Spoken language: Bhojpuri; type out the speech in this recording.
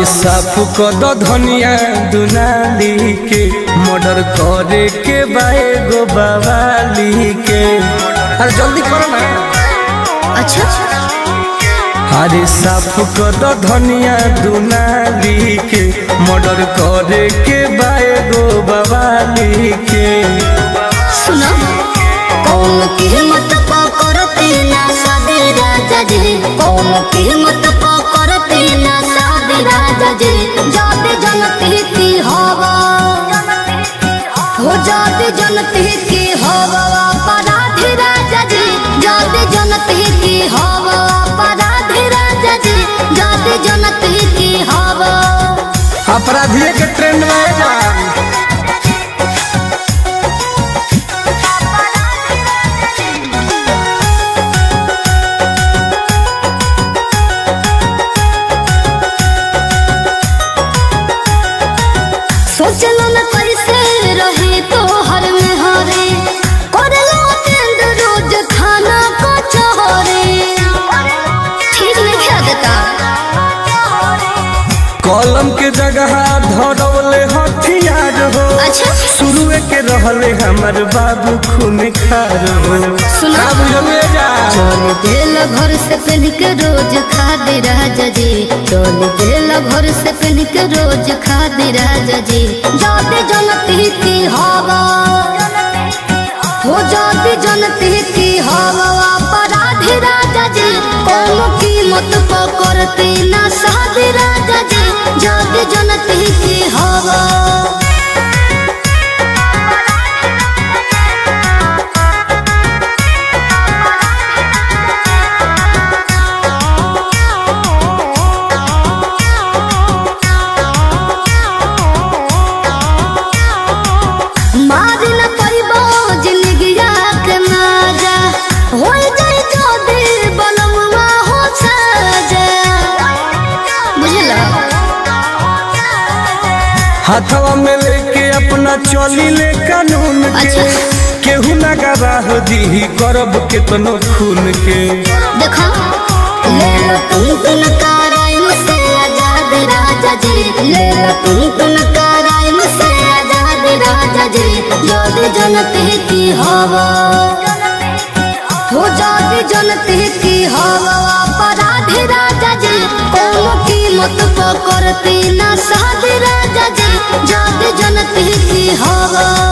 अरे साफ कद धनिया दुनाली के मर्डर करे के बाए गो बवाली के अरे जल्दी करो ना अच्छा अरे साफ कद धनिया दुनाली के मर्डर करे के बाए गो बवाली के सुनो कौन की हिम्मत पकड़ते ना सादे राजा जी कौन की हिम्मत पकड़ते ना सादे राजा जी जाते जनते की हवा हो जाते जनते की हवा अपराधी राजा जी जाते जनते की हवा अपराधी राजा जी जाते जनते की हवा अपराधिये के ट्रेंड में है जा सोचलो न कैसे रहे तो हर में हरे करलो टेंड रोज खाना को चोरे ठीक नहीं खा देता कलम के जगह धरवले हथियार हो अच्छा शुरुए के रहले हमर बाबू खून खार हो सुना। का बुझले जा चोल दिल भर से पहन के रोज खा दे राजा जी चोल दिल भर से पहन के रोज खा दे राजा जी जाते जनती की हवा हो जाती जनती की हवा अपराधी राजा जी कोनो कीमत पकड़ते ना साधे राजा जी जाते जनती की हवा मार न परिबो जिंदगिया के माजा हो जाए जो दिल बनवा हो साजा बुझला हाथवा में लेके अपना चली ले कानून के अच्छा। केहू ना गवाह दी करब केतनो खून के देखो ले लो तुम तुम कराइम से आजाद राजा जी ले लो तुम तुम कराइम से आजाद राजा जी जोद जनते की हवा हो जाती जनते की हवा अपराधी राजा जी कोनो कीमत पकड़ते ना साध राजा जी जाते जनते की हवा